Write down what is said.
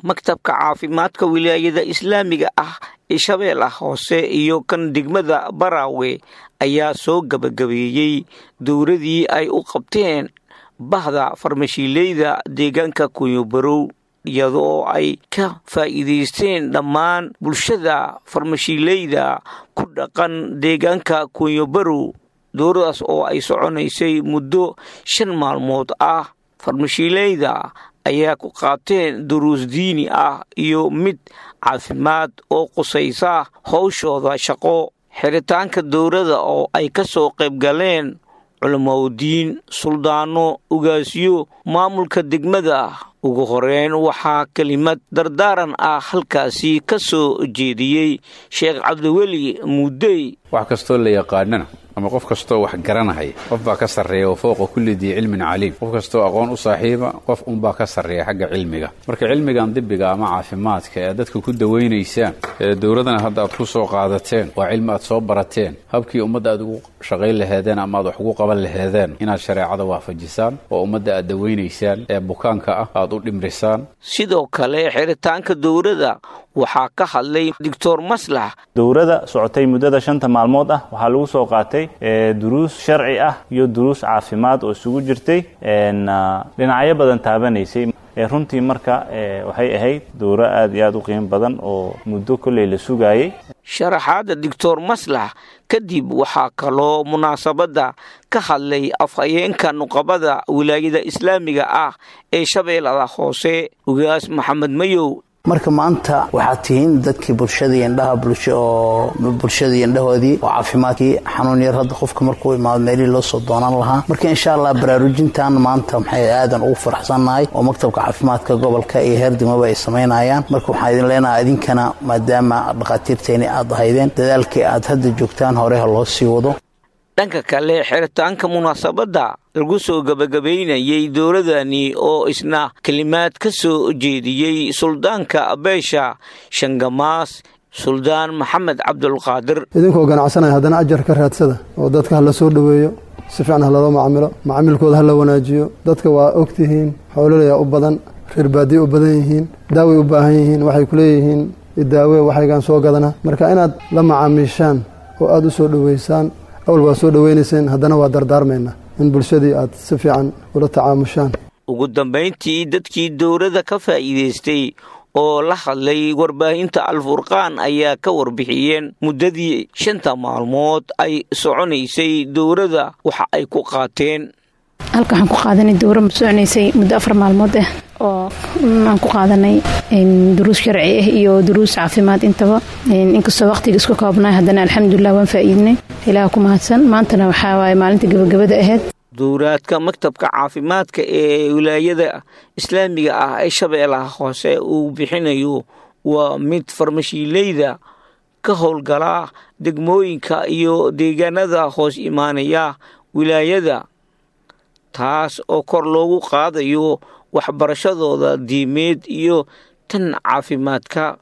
maktabka caafimaadka wilaayada islaamiga ah ee shabeellaha hoose iyo kan degmada baraawe ayaa soo gabagabeeyey dowladii ay u qabteen bahda farmashiileyda deegaanka kunyobarow iyadoo ay ka faa'iidaysteen dhammaan bulshada farmashiileyda ku dhaqan deegaanka kunyobarow dowladaas oo ay soconaysay muddo shan maalmood ah farmashiileyda ayaa ku qaateen duruus diini ah iyo mid caafimaad oo qusaysa howshooda shaqo xiritaanka dowladda oo ay ka soo qayb galeen culamaudiin suldaano ugaasyo maamulka degmada ugu horeyn waxaa kelimad dardaaran ah halkaasi ka soo jeediyey sheekh cabdiweli muudey wax kastoo la yaqaanana ama qof kastoo wax garanahaya qof baa ka sarreeya wa fowqa kulli dii cilmin caliim qof kastoo aqoon u saaxiiba qof unbaa ka sarreeya xagga cilmiga marka cilmigan dibiga ama caafimaadka ee dadka ku dawaynaysaan ee dowladana hadda aad ku soo qaadateen waa cilmi aad soo barateen habkii ummadda aad ugu shaqayn laheedeen ama aad wax ugu qaban laheedeen inaad shareecada waafajisaan oo ummadda aad dawaynaysaan ee bukaanka ah aad u dhimrisaan sidoo kale xiritaanka dowladda waxaa ka hadlay doctor maslax dowladda socotay muddada shanta maalmood ah waxaa lagu soo qaatay duruus sharci ah iyo duruus caafimaad oo isugu jirtay dhinacyo badan taabanaysay runtii marka waxay ahayd dowro aad iyo aad u qiimo badan oo muddo kolley la sugaayey sharaxaadda doctor maslax kadib waxaa kaloo munaasabadda ka hadlay afhayeenka nuqabada wilaayada islaamiga ah ee shabeellada hoose ugaas maxamed mayow marka maanta waxaad tihiin dadkii bulshadii indhaha oo bulshadii indhahoodii oo caafimaadkii xanuun yar hadda qofka markuu imaado meelihii loo soo doonaan lahaa marka insha allah baraarujintan maanta maxay aadan ugu faraxsannahay oo maktabka caafimaadka gobolka iyo heer degmaba ay samaynayaan marka waxaan idin leenahay idinkana maadaama dhakhaatiirteeni aad ahaydeen dadaalkii aad hadda joogtaan horeha loo sii wado dhanka kale xiritaanka munaasabadda lagu soo gebagabaynayey dowladani oo isna kelimaad ka soo jeediyey suldaanka beesha shangamaas suldaan maxamed cabdulqaadir idinkoo ganacsanaya haddana ajar ka raadsada oo dadka ha la soo dhoweeyo si fiican ha loo macamilo macaamilkooda ha la wanaajiyo dadka waa ogtihiin xoololaya u badan reer baadiya u badan yihiin daaway u baahan yihiin waxay ku leeyihiin idaawe waxaygaan soo gadana marka inaad la macaamiishaan oo aada u soo dhoweysaan awal waa soo dhoweynayseen haddana waa dardaarmaynaa in bulshadii aad si fiican ula tacaamushaan ugu dambayntii dadkii dowladda ka faa'iidaystay oo la hadlay warbaahinta alfurqaan ayaa ka warbixiyeen muddadii shanta maalmood ay soconaysay dowladda waxa ay ku qaateen halka waxaan ku qaadanay dowra soconaysay muddo afar maalmood ah oo aan ku qaadanay duruus sharci ah iyo duruus caafimaad intaba inkastoo waqtiga isku koobnay haddana alxamdulilah waan faa'iidnay ilaah ku mahadsan maantana waxaa waaye maalinta gabagabada ahayd dowraadka maktabka caafimaadka ee wilaayada islaamiga ah ee shabeellaha hoose uu bixinayo waa mid farmashiileyda ka howlgala degmooyinka iyo deegaanada hoos imaanaya wilaayada taas oo kor loogu qaadayo waxbarashadooda diimeed iyo tan caafimaadka